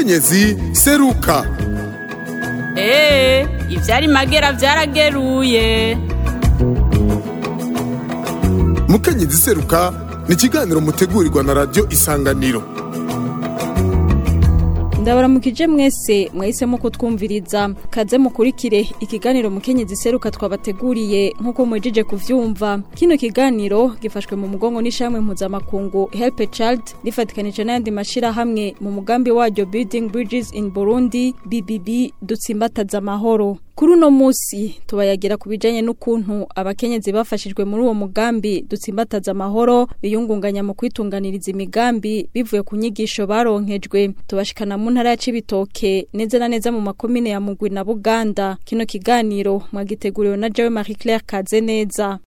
mukenyezi seruka eee ivyari magera vyarageruye mukenyezi seruka ni ikiganiro mutegurirwa na radiyo isanganiro ndabaramukije mwese mwahisemo kutwumviriza kaze mukurikire ikiganiro mukenyezi seruka twabateguriye nk'uko mwejeje kuvyumva kino kiganiro gifashwe mu mugongo n'ishamwe mpuzamakungu help a child rifatikanije n'ayandi mashirahamwe mu mugambi waryo building bridges in burundi bbb dutsimbataza amahoro kuri uno musi tubayagira ku bijanye n'ukuntu abakenyezi bafashijwe muri uwo mugambi dutsimbataza amahoro biyungunganya mu kwitunganiriza imigambi bivuye ku nyigisho baronkejwe tubashikana mu ntara ya Cibitoke neza na neza mu makomine ya Mugwi na Buganda kino kiganiro mwagiteguriwe na Jewe Marie Claire Kaze neza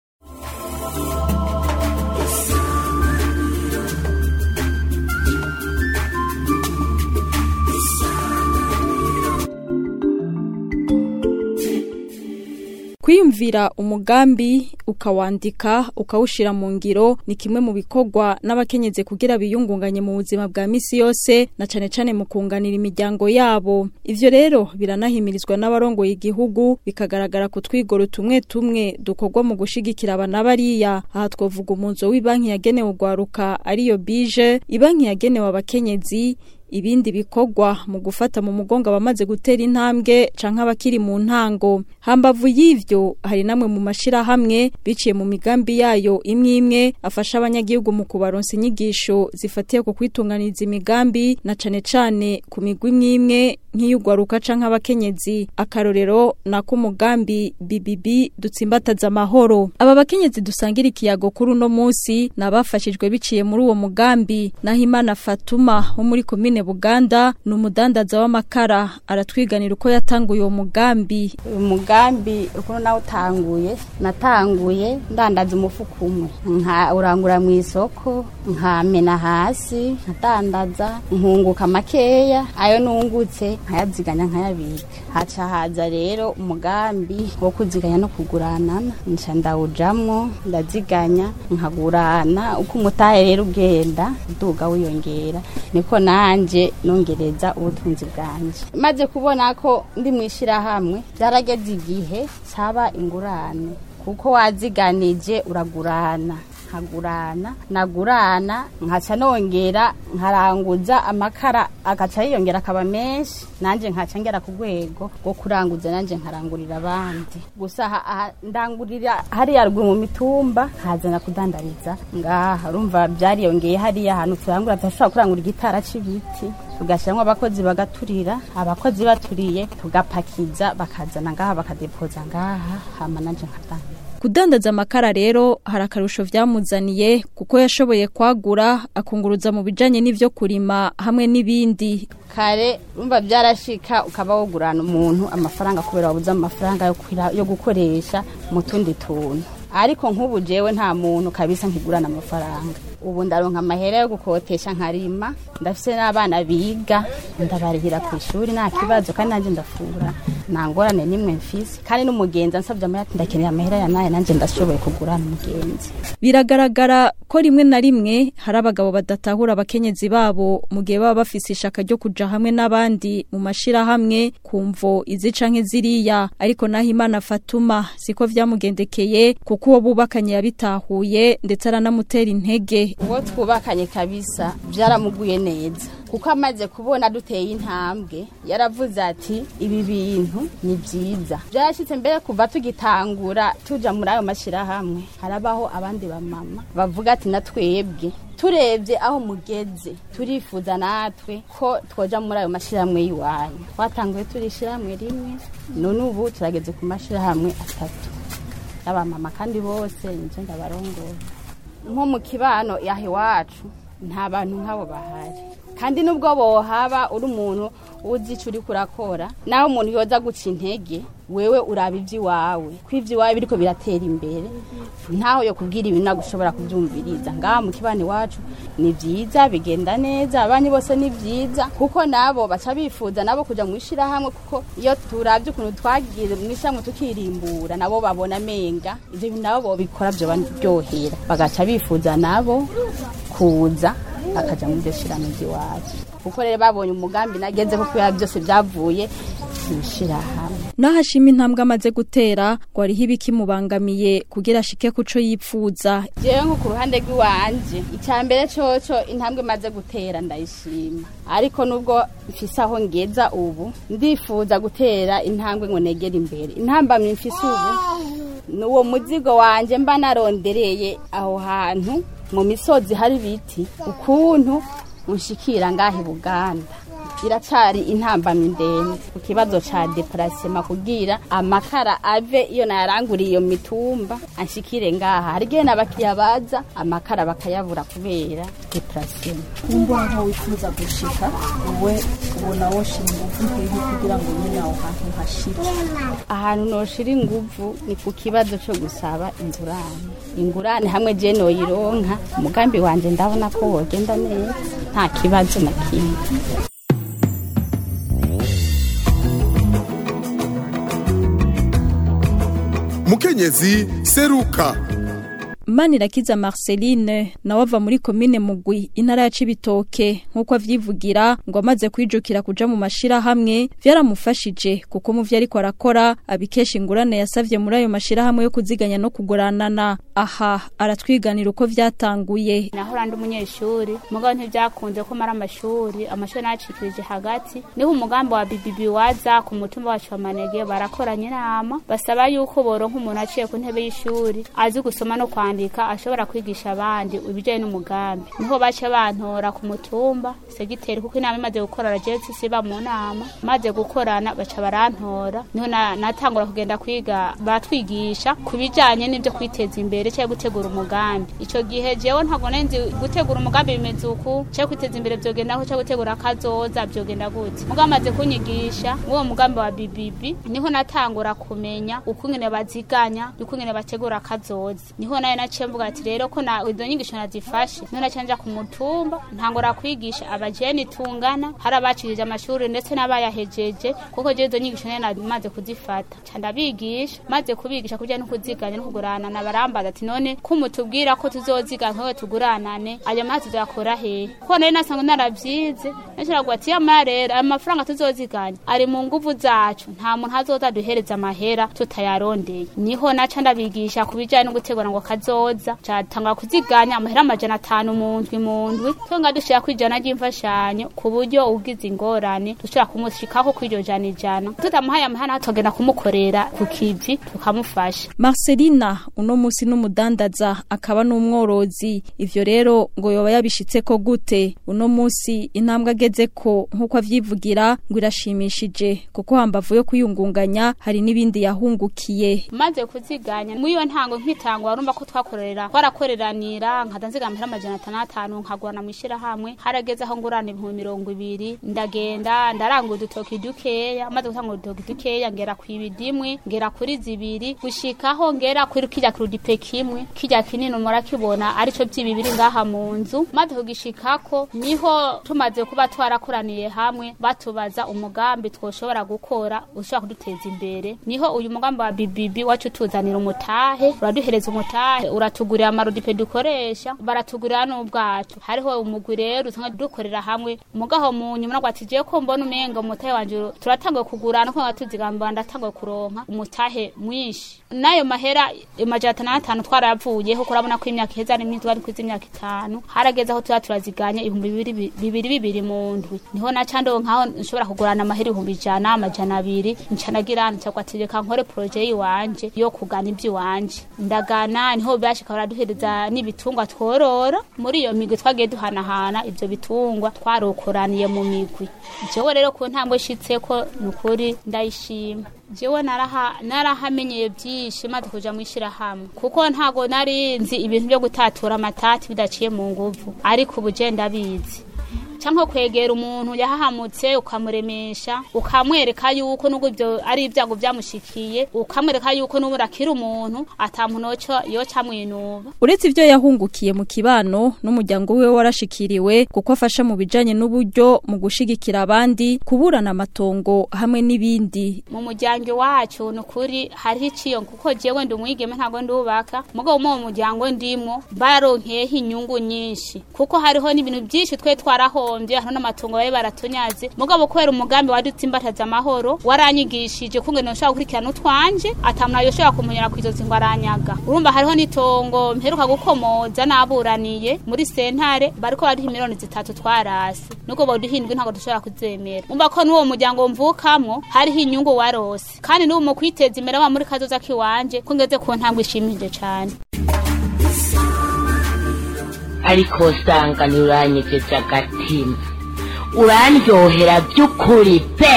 kwiyumvira umugambi ukawandika ukawushira mu ngiro ni kimwe mu bikorwa n'abakenyezi kugira biyungunganye mu buzima bwa misi yose na cane cane mu kunganira imiryango yabo ivyo rero biranahimirizwa n'abarongoye igihugu bikagaragara ku twigoro tumwe tumwe dukorwa mu gushigikira abana bariya aha twovuga umunzo w'ibanki yagenewe ugwaruka ariyo bije ibanki yagenewe abakenyezi ibindi bikorwa mu gufata mu mugongo abamaze gutera intambwe canke abakiri mu ntango hambavu y'ivyo hari namwe mu mashirahamwe biciye mu migambi yayo imwe imwe afasha abanyagihugu mu kubaronsa inyigisho zifatiye ku kwitunganiriza imigambi na cane cane ku migwi imwe imwe nk'iyugwaruka canke abakenyezi akarorero nako umugambi BBB dutsimbataza amahoro aba bakenyezi dusangira ikiyago kuri uno musi nabafashijwe biciye muri uwo mugambi naho Imana Fatuma wo muri komine Buganda ni umudandaza w'amakara aratwiganira uko yatanguye uwo mugambi uyu mugambi ukuntu nawe utanguye natanguye ndandaza umufuka umwe nka urangura mu isoko nkamena hasi nkadandaza nkunguka makeya ayo nungutse nkayaziganya nkayabika haca haza rero umugambi wo kuziganya no kuguranana nca ndawujamwo ndaziganya nkagurana uko umutahe rero ugenda uduga wiyongera niko nanje nongereza ubutunzi bwanje maze kubona ko ndi mu ishyirahamwe byarageze igihe saba ingurane kuko waziganije uragurana nkagurana nagurana nkaca nongera nkaranguza amakara agaca yiyongera akaba menshi nanjye nkaca ngera ku rwego rwo kuranguza nanjye nkarangurira abandi gusa ndangurira hariya ruguru mu mitumba nkazana kudandariza ngaha urumva byariyongeye hariya ahantu turangura tudashobora kurangura igitara c'ibiti tugashyiramo abakozi bagaturira abakozi baturiye tugapakiza bakazana ngaha bakadepoza ngaha hama nanjye nkadandaza kudandaza amakara rero hari akarusho vyamuzaniye kuko yashoboye kwagura akunguruza mu bijanye n'ivyo kurima hamwe n'ibindi kare urumva byarashika ukaba wogurana umuntu amafaranga kubera wabuze amafaranga yo, yo gukoresha mu tundi tuntu ariko nk'ubu jewe nta muntu kabisa nkigurana amafaranga ubu ndaronka amahera yo gukotesha nkarima ndafise n'abana biga ndabarihira ku ishuri nta kibazo kandi nanjye ndafura nta ngorane nimwe mfise kandi n'umugenzi ansabye amahera ndakeneye amahera ya naye nanjye ndashoboye kugurana umugenzi biragaragara ko rimwe na rimwe hari abagabo badatahura abakenyezi babo mu gihe baba bafise ishaka ryo kuja hamwe n'abandi mu mashirahamwe kumvo izi canke ziriya ariko naho Imana Fatuma siko vyamugendekeye kuko uwo bubakanye yabitahuye ndetse aranamutera intege uwo twubakanye kabisa byaramuguye neza kuko amaze kubona duteye intambwe yaravuze ati ibi bintu ni byiza byarashyitse mbere kuva tugitangura tuja muri ayo mashyirahamwe harabaho abandi bamama bavuga ati natwebwe turebye aho mugeze turifuza natwe ko twoja muri ayo mashyirahamwe y'iwanyu twatanguye turi ishyirahamwe rimwe none ubu turageze ku mashyirahamwe atatu y'abamama kandi bose nje ndabarongora nko mu kibano yaha iwacu nta bantu nk'abo bahari kandi nubwo bohaba uri umuntu uzi icyo uri kurakora naho umuntu yoza guca intege wewe uraba iby'iwawe ko iby'iwawe biriko biratera imbere ntaho yo kubwira ibintu ntabwo ushobora kubyumviriza ngaha mu kibano iwacu ni byiza bigenda neza abanyi bose ni byiza kuko nabo baca bifuza nabo kujya mu ishyirahamwe kuko iyo turabye ukuntu twagiye mu ishyirahamwe tukirimbura nabo babona amenga ibyo bintu nabo bobikora byo baryohera bagaca bifuza nabo kuza bakaja muri iryo shirahamwe ry'iwacu kuko rero babonye umugambi nagezeho kubera byose byavuye mw'ishirahamwe naho ashima intambwe amaze gutera ngo hariho ibikimubangamiye kugira ashike kuco yipfuza jewe nko ku ruhande rw'iwanje icya mbere coco intambwe maze gutera ndayishima ariko nubwo mfise aho ngeza ubu ndifuza gutera intambwe ngo negere imbere intambamyi mfise ubu ni uwo muzigo wanje mba narondereye aho hantu mu misozi hari ibiti ukuntu unshikira ngaha i buganda iracari intambamyi ndende ku kibazo ca deparasema kugira amakara ave iyo nayaranguriye iyo mitumba anshikire ngaha hari igihe n'abakiriya baza amakara bakayabura kubera deparasema kumva nko wifuza gushika wowe ubona woshira ingufu nkehe kugira ngo nyine aho hantu hashire ahantu noshira inguvu ni ku kibazo co gusaba ingurane ingurane hamwe je noyironka umugambi wanje ndabona ko wogenda neza nta kibazo na kimwe mukenyezi seruka Manirakiza Marceline nawe ava muri komine Mugwi intara ya Cibitoke nkuko avyivugira ngo amaze kwijukira kuja mu mashira hamwe vyaramufashije kuko mu vyo ariko arakora abikesha ingurane yasavye muri ayo mashira hamwe yo kuziganya no kuguranana aha aratwiganira uko vyatanguye nahora ndi umunyeshuri mugabo ntibyakunze ko mara amashuri amashuri nacikirije hagati niho umugambi wa bibibi waza ku mutumba wacu wa manege barakoranye inama basaba yuko boronka umuntu aciye ku ntebe y'ishuri azi gusoma no kwandika ashobora kwigisha abandi ibijyanye n'umugambi niho baca bantora ku mutumba segiteri kuko inama imaze gukorana jesi siba mu nama maze gukorana baca barantora niho na- natangura kugenda kwiga batwigisha ku bijyanye n'ibyo kwiteza imbere cyangwa gutegura umugambi icyo gihe jewe ntabwo nari nzi gutegura umugambi bimeze uku cyangwa kwiteza imbere byogenda aho cyangwa gutegura akazoza byogenda gute mugabo amaze kunyigisha uwo mugambi wa bibibi niho natangura kumenya uko ingene baziganya uko ingene bategura akazoza niho nayo naciye mvuga ati rero ko na izo nyigisho nazifashe niho naciye nja ku mutumba ntangura kwigisha abajeni tungana hari abacirije amashuri ndetse n'abayahejeje kuko je izo nyigisho nayo namaze kuzifata ca ndabigisha maze kubigisha kubijyanye no kuziganya no kuguranana barambaza ati none ko mutubwira ko tuzoziganya nkawe tuguranane ayo mazi tuyakura hehe kuko nari nasanga naravyize nashobora ati yamara rero ayo mafaranga tuzoziganya ari mu nguvu zacu nta muntu azoza duhereza amahera tutayarondeye niho naca ndabigisha ku bijyanye no gutegura ngo kazoza catangura kuziganya amahera amajana atanu mu ndwi mu ndwi twonga dushira ku ijana ry'imfashanyo ku buryo ugize ingorane dushobora kumushikako kw'iryo jana ijana tutamuhaye amahera tugenda kumukorera ku kivi tukamufasha Marcelina uno musi n'umudandaza akaba n'umworozi ivyo rero ngo yoba yabishitseko gute uno musi intambwe ageze ko nkuko avyivugira ngo irashimishije kuko hambavu yo kuyungunganya hari n'ibindi yahungukiye maze kuziganya muri iyo ntango nk'itangwa warumva ko twakorera twarakoreranira nkada nziga amahera amajana atandatu nkagurana mu ishyirahamwe harageze aho ngurana ibihumbi mirongo ibiri ndagenda ndarangura udutoki dukeya maze gutanga udutoki dukeya ngera ku ibidimwe ngera kuri zibiri gushikaho ngera kuri kirya kirudipe kimwe kirya kinini murakibona arico by'ibibiri ngaha mu nzu maze kugishikako niho tumaze kuba twarakoraniye hamwe batubaza umugambi twoshobora gukora ushobora kuduteza imbere niho uyu mugambi wa bibibi wacu tuzanira umutahe uraduhereza umutahe uratugurira amarudipe dukoresha baratugurira n'ubwacu hariho umugwi rero usanga dukorera hamwe mugaho mu nyuma nabwo ati jewe ko mbona umenga umutahe wanje turatanguye kugurana ko ngatuzigamba ndatanguye kuronka umutahe mwinshi n'ayo mahera amajana atanu n'atanu twarayavuyeho kurabona ko imyaka iheze ari myinshi twari kwiza imyaka itanu harageze aho tuba turaziganya ibihumbi bibiri bibiri bibiri mu ndwi niho naca ndonkaho nshobora kugurana amahera ibihumbi ijana amajana abiri nca nagira nca ati reka nkore poroje yiwanje yo kugana iby'iwanje ndagana niho bashika baraduhereza n'ibitungwa tworora muri iyo migwi twagiye duhanahana ibyo bitungwa twarokoraniye mu migwi jewe rero ku ntambwe nshitseko ni ukuri ndayishima jewe naraha narahamenyeye byinshi maze kuja mu ishyirahamwe kuko ntago nari nzi ibintu byo gutatura amatati bidaciye mu nguvu ariko ubu je ndabizi cyangwa kwegera umuntu yahahamutse ukamuremesha ukamwereka yuko nubwo ibyo ari ibyago byamushikiye ukamwereka yuko n'ubu urakira umuntu atamuntu yoca amwinuba uretse ibyo yahungukiye mu kibano n'umuryango we warashikiriwe kuko afasha mu bijanye n'uburyo mu gushigikira abandi kuburana amatongo hamwe n'ibindi mu muryango iwacu ni ukuri hariho iciyo kuko jewe ndi umwigeme ntabwo ndubaka mugabo mu muryango ndimo baronkeyeho inyungu nyinshi kuko hariho n'ibintu byinshi twe twarahombye hariho n'amatongo bari baratunyaze mugabo kubera umugambi wadutsimbataza amahoro waranyigishije kungene noshobora gukurikirana utwanje atamuntu yoshobora kumunyura ku izozi ngo aranyaga urumva hariho n'itongo mperuka gukomoza naburaniye muri sentare bariko bariho miliyoni zitatu twarasi nubwo boduhindwe ntabwo dushobora kuzemera umva ko n'uwo muryango mvukamwo hariho inyungu warose kandi n'ubu mu kwiteza imbere wa muri kazoza kiwanje ko ngeze ku ntambwe ishimije cane ariko usanga ntiuranyegeje agatima urandyohera by'ukuri pe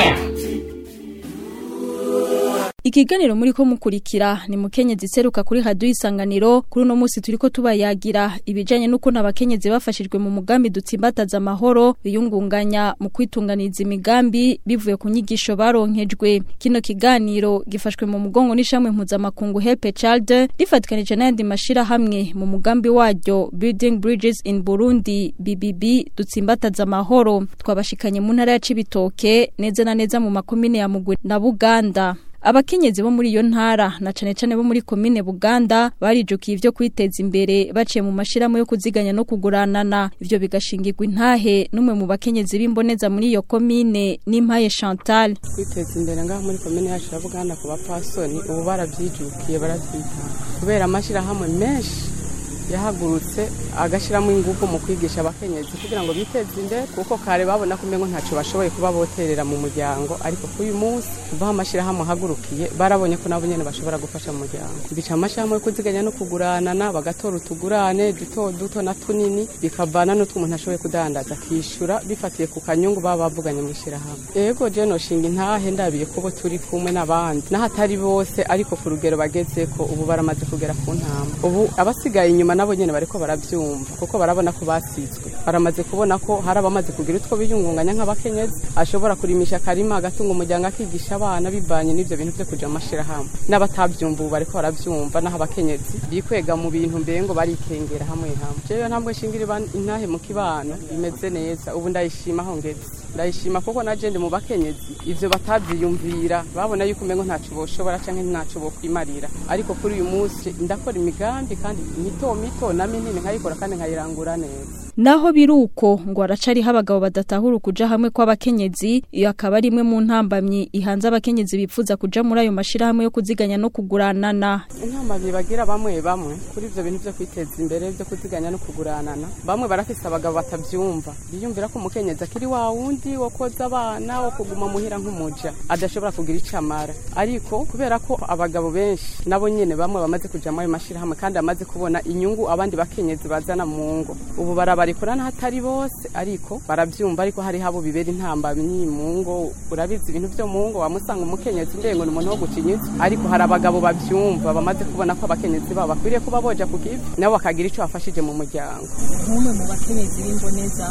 Ikiganiro muri ko mukurikira ni mukenyezi seruka kuri radio isanganiro kuri uno musi turiko tubayagira ibijanye nuko nabakenyezi bafashijwe mu mugambi dutsimbataza amahoro biyungunganya mu kwitunganiza imigambi bivuye ku nyigisho baronkejwe kino kiganiro gifashwe mu mugongo n'ishamwe mpuzamakungu Help a Child rifatikanije n'ayandi mashira hamwe mu mugambi waryo Building Bridges in Burundi BBB dutsimbataza amahoro twabashikanye mu ntara ya Cibitoke neza na neza mu makomine ya Mugwe na Buganda abakenyezi bo muri iyo ntara na cane cane bo muri komine Buganda barijukiye ivyo kwiteza imbere baciye mu mashiramo yo kuziganya no kuguranana ivyo bigashingirwa intahe numwe mu bakenyezi b'imboneza muri iyo komine n'impaye Chantal kwiteza imbere ngaho muri komine yacu ya Buganda ku bapfasoni ubu baravyijukiye baravyitaho kubera amashirahamwe menshi yahagurutse agashyiramo ingufu mu kwigisha abakenyezi kugira ngo biteze imbere kuko kare babona ko umengo ntacyo bashoboye kuba boterera mu muryango ariko kuri uyu munsi kuva aho amashyirahamwe ahagurukiye barabonye ko nabo nyine bashobora gufasha mu muryango bica amashyirahamwe yo kuziganya no kuguranana bagatora utugurane duto duto na tunini bikavana n'utwo umuntu ashoboye kudandaza akishyura bifatiye ku kanyungu baba bavuganye mu ishyirahamwe yego je noshinga intahe ndabiye kubo turi kumwe n'abandi n'ahatari bose ariko ku rugero bageze ko ubu baramaze kugera ku ntambwe ubu abasigaye inyuma nabo nyene bariko baravyumva kuko barabona ko basizwe baramaze kubona ko hari abamaze kugira utwo biyungunganya nk'abakenyezi ashobora kurimisha akarima agatunga umuryango akigisha abana bivanye n'ivyo bintu vyo kuja mu mashirahamwe n'abatavyumva ubu bariko baravyumva naho abakenyezi bikwega mu bintu mbengo barikengera hamwe hamwe jewe ntambwe shingira intahe mu kibano bimeze neza ubu ndayishima aho ngeze ndayishima kuko naje ndi mu bakenyezi ivyo batavyiyumvira babona yuko umengo ntaco boshobora canke ntaco bokwimarira ariko kuri uyu munsi ndakora imigambi kandi mito mito na minini nkayikora kandi nkayirangura neza naho biruko ngo aracariho abagabo badatahura kuja hamwe kw'abakenyezi iyo akaba ari imwe mu ntambamyi ihanze abakenyezi bipfuza kuja muri ayo mashirahamwe yo kuziganya no kuguranana intambamyi bagira bamwe bamwe kuri ivyo bintu vyo kwiteza imbere vyo kuziganya no kuguranana bamwe barafise abagabo batavyumva biyumvira ko umukenyezi akiri wa wundi wo koza abana wo kuguma muhira nk'umuja adashobora kugira ico amara ariko kubera ko abagabo benshi nabo nyene bamwe bamaze kuja muri ayo mashirahamwe kandi bamaze kubona inyungu abandi bakenyezi bazana mu ngo ubu baraba barikora n'ahatari bose ariko baravyumva ariko hari habo bibera intambamyi mu ngo urabizi ibintu vyo mu ngo wamusanga umukenyezi ndengo ni umuntu wo gucinyitsa ariko hari abagabo bavyumva bamaze kubona ko abakenyezi babo bakwiriye kuba boja ku kivi nabo bakagira ico bafashije mu muryango nk'umwe mu bakenyezi b'imboneza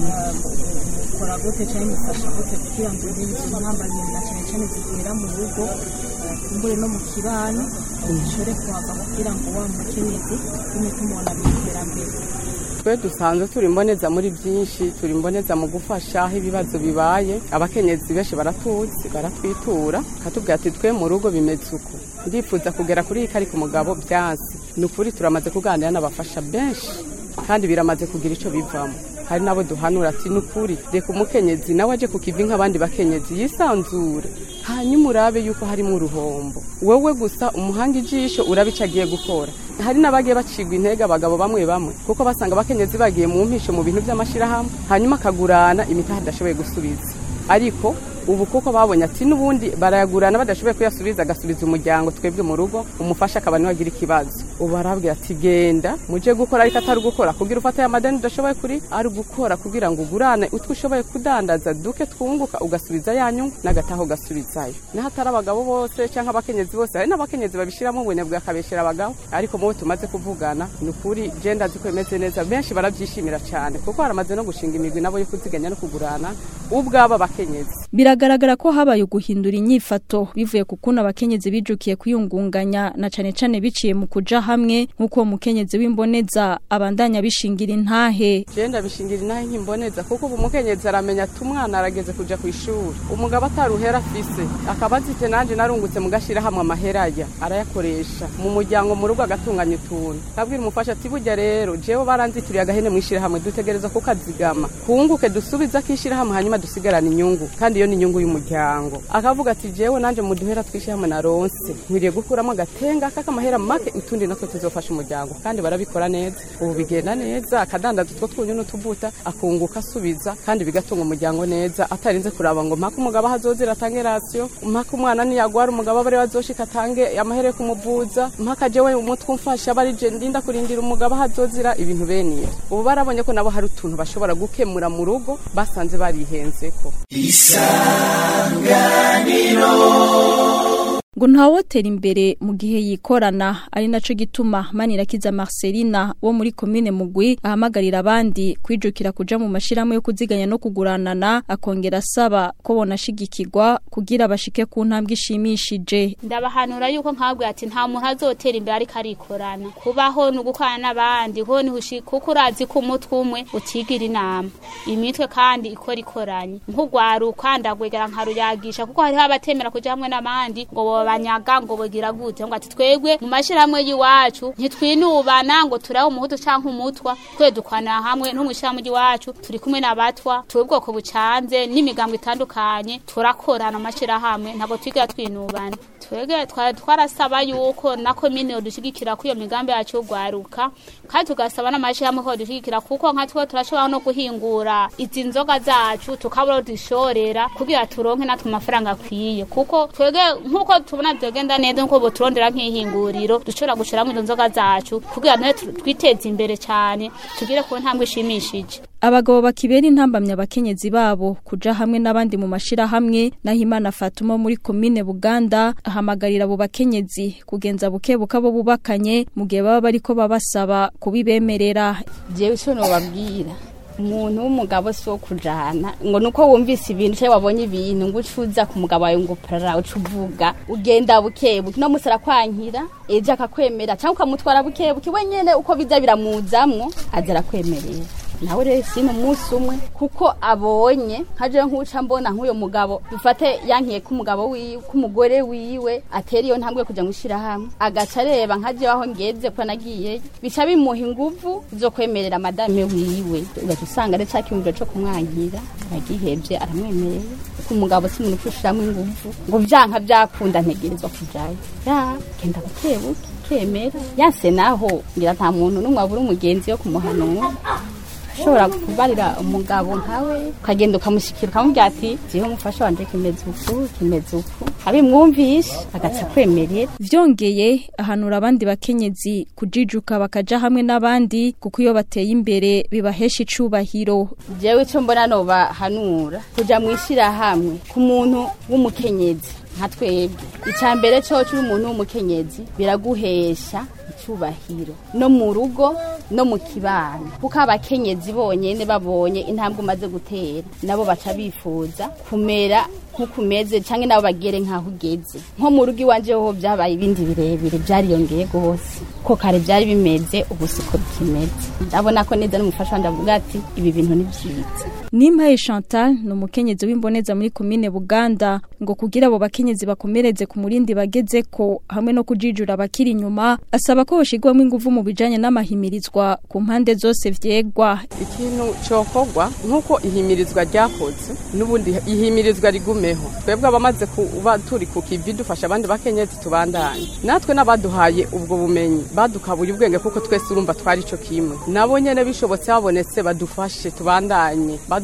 mukora gute cyangwa mufasha gute kugira ngo izo ntambamyi na cyane cyane zigera mu rugo kumbure no mu kibano bishore kuhava kugira ngo wa mukenyezi tume tumubona mu iterambere twe dusanzwe turi imboneza muri byinshi turi imboneza mu gufasha aho ibibazo bibaye abakenyezi benshi baratuzi baratwitura katubwira ati twe mu rugo bimeze uko ndifuza kugera kuri iyi ariko umugabo byansi ni ukuri turamaze kuganira n'abafasha benshi kandi biramaze kugira icyo bivamo hari nabo duhanura ati ni ukuri reka umukenyezi nawe aje ku kivi nk'abandi bakenyezi yisanzure hanyuma urabe yuko harimo uruhombo wowe gusa umuhanga ijisho urabe icyo agiye gukora hari n'abagiye bacigwa intege abagabo bamwe bamwe kuko basanga abakenyezi bagiye mu mpisho mu bintu by'amashyirahamwe hanyuma akagurana imitaha adashoboye gusubiza ariko ubu kuko babonye ati n'ubundi barayagurana badashoboye kuyasubiza agasubiza umuryango twebwe mu rugo umufasha akaba niwe agira ikibazo ubu barabwira ati genda muje gukora ariko atari gukora kugira ufate aya madeni udashoboye kuri ari gukora kugira ngo ugurane utwo ushoboye kudandaza duke twunguka ugasubiza ya nyungu n'agataha ugasubizayo naho atari abagabo bose cyangwa abakenyezi bose hari n'abakenyezi babishyiramo ubunebwe akabeshyira abagabo ariko mubo tumaze kuvugana ni ukuri jenda azi ko bimeze neza benshi barabyishimira cyane kuko baramaze no gushinga imigwi nabo yo kuziganya no kugurana ubwabo abakenyezi biragaragara ko habaye uguhindura inyifato bivuye ku kuntu abakenyezi bijukiye kwiyungunganya na cane cane biciye mu kuja hamwe nk'uko uwo mukenyezi w'imboneza abandanya bishingira intahe jenda bishingira inahe nk'imboneza kuko ubu umukenyezi aramenya ati umwana arageze kuja ku ishuri umugabo ataruhera afise akaba azite nanje narungutse mu gashirahamwe amahera ya arayakoresha mu muryango mu rugo agatunganya utuntu kabwira umufasha ati burya rero jewe baranzitiriye agahene mu ishirahamwe dutegereza ko kazigama kunguke dusubize akishirahamwe hanyuma dusigarane inyungu kandi iyo ni inyungu y'umuryango akavuga ati jewe nanje mu duhera twishirahamwe naronse nkwiriye gukuramo agatenga k'akamahera make utundi natwo tuzofasha umuryango kandi barabikora neza ubu bigenda neza akadandaza utwo twunyu n'utubuta akunguka asubiza kandi bigatunga umuryango neza atarinze kuraba ngo mpaka umugabo ahazozira atange rasiyo mpaka umwana niyagwara umugabo abari bazoshika atange amahera yo kumuvuza mpaka jewe umutwe umfasha aba ari je ndinda kurindira umugabo ahazozira ibintu bene ibyo ubu barabonye ko nabo hari utuntu bashobora gukemura mu rugo basanze barihenzeko ngo ntawotera imbere mu gihe yikorana ari naco gituma Manirakiza Marcelina wo muri commune Mugwi ahamagarira abandi kwijukira kuja mu mashirahamwe yo kuziganya no kuguranana akongera asaba ko bonashigikirwa kugira bashike ku ntambwe ishimishije ndabahanura yuko nkabwe ati nta muntu azotera imbere ariko arikorana kubaho ni ugukorana n'abandi ho ni hushi kuko urazi ko umutwe umwe utigira inama imitwe kandi ikora ikoranye nk'ugwaruka ndagwegera nkaruyagisha kuko hariho abatemera kuja hamwe n'abandi ngo banyaga ngo bogira gute ngo ati twebwe mu mashirahamwe y'iwacu ntitwinubana ngo turaho umuhutu canke umutwa twe dukwana hamwe no mu ishirahamwe y'iwacu turi kumwe n'abatwa turi ubwoko bucanze n'imigambo itandukanye turakorana amashirahamwe ntabwo twigira twinubana twebwe twari twarasaba yuko na komine yodushigikira ko iyo migambi yacu y'ugwaruka kandi tugasaba n'amashirahamwe ko yodushigikira kuko nka twe turashobora no guhingura izi nzoga zacu tukabura dushorera kugira turonke natwe amafaranga akwiye kuko twebwe nk'uko tubona byagenda neza nkuko boturondera nk'ihinguriro dushobora gushiramo izo nzoga zacu kugira nawe twiteze imbere cyane tugire ku ntambwe ishimishije abagabo bakibera intambamya abakenyezi babo kuja hamwe n'abandi mu mashirahamwe naho Imana Fatuma muri komine Buganda ahamagarira abo bakenyezi kugenza buke bukabo bubakanye mu gihe baba bariko babasaba kubibemerera jewe ico nobabwira umuntu w'umugabo si wo kujana ngo nuko wumvise ibintu cyangwa wabonye ibintu ngo ucuza ku mugabo wawe ngo parara uca uvuga ugenda bukebuke no musara kwankira ejo akakwemera cyangwa ukamutwara bukebuke wenyene uko biza biramuzamwo aza arakwemerera nawe rero sino umunsi umwe kuko abonye nkaje nk'uca mbona nk'uyo mugabo dufate yankiye ko umugabo wiwe ko umugore wiwe atera iyo ntambwe kuja gushira hamwe agaca areba nkaje aho ngeze ko nagiye bica bimuha inguvu zo kwemerera madame wiwe ugaca usanga ari cakimubiro co kumwankira aragihevye aramwemereye ko umugabo si umuntu upfushiramo inguvu ngo vyanka vyakunda ntegerezwa kujayo ya genda bukebuke kemera yase naho ngira nta muntu n'umwe abura umugenzi yo kumuhanura ushobora kubarira umugabo nkawe ukagenda ukamushyikira ukamubwira ati jiho umufasha wanje kimeze uku kimeze uku abimwumvishe agaca kwemerera vyongeye ahanura abandi bakenyezi kujijuka bakaja hamwe n'abandi kuko iyo bateye imbere bibahesha icubahiro jewe ico mbona nobahanura kuja mw'ishirahamwe ku muntu w'umukenyezi nka twebwe icya mbere cyo uri umuntu w'umukenyezi biraguhesha icyubahiro no mu rugo no mu kibano kuko abakenyezi bonyine babonye intambwe umaze gutera nabo baca bifuza kumera nk'uko umeze cyangwa nabo bagere nk'aho ugeze nko mu rugo iwanjye ho byabaye ibindi birebire byariyongeye rwose ko kare byari bimeze ubu siko bikimeze ndabona ko neza n'umufasha wanjye avuga ati ibi bintu ni byiza Nimpaye Chantal ni umukenyezi w'imboneza muri komine Buganda ngo kugira abo bakenyezi bakomereze ku murindi bageze ko hamwe no kujijura abakiri inyuma asaba ko hoshigwamo ingufu mu bijanye n'amahimirizwa ku mpande zose vyegwa ikintu cokogwa nk'uko ihimirizwa ryakoze n'ubundi ihimirizwa rigumeho twebwe abamaze kuba turi ku kivi dufasha abandi bakenyezi tubandanye natwe n'abaduhaye ubwo bumenyi badukabuye ubwenge kuko twese urumva twari ico kimwe nabo nyene bishobotse habonetse badufashe tubandanye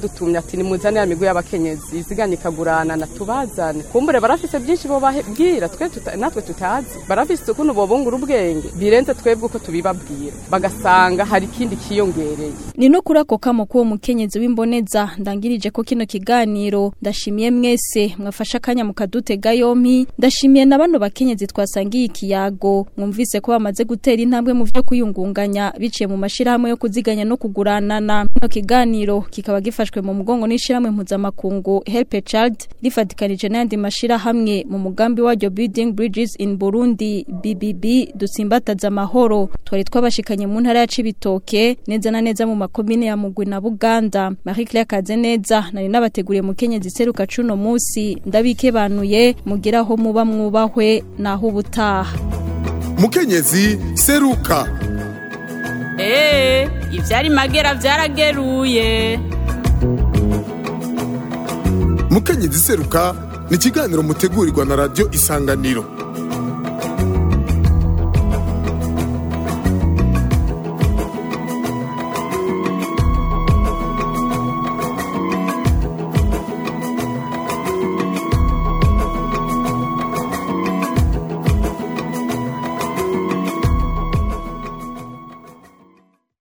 badutumye ati nimuzane ya migwi y'abakenyezi iziganye ikagurana na tubazane kumbure barafise byinshi bo babwira twe tuta, natwe tutazi barafise ukuntu bobungura ubwenge birenze twebwe uko tubibabwira bagasanga hari ikindi kiyongereye ni no kuri ako kamo k'uwo mukenyezi w'imboneza ndangirije ko kino kiganiro ndashimiye mwese mwafashe akanya mukadutega yompi ndashimiye na bano bakenyezi twasangiye ikiyago mwumvise ko bamaze gutera intambwe mu vyo kuyungunganya biciye mu mashirahamwe yo kuziganya no kuguranana kino kiganiro kikaba gifashwe mu mugongo n'ishirahamwe mpuzamakungu Help a Child rifatikanije n'ayandi mashirahamwe mu mugambi waryo Building Bridges in Burundi BBB dutsimbataza amahoro twari twabashikanye mu ntara ya Cibitoke neza na neza mu makomine ya Mugwi na Buganda Marie Claire Kazeneza nari nabateguriye mu Kenya ziseruka cuno musi ndabikebanuye mugiraho muba mwubahwe naho ubutaha mukenyezi seruka Ee, ivyari magera vyarageruye. mukenyezi seruka ni ikiganiro mutegurirwa na radio isanganiro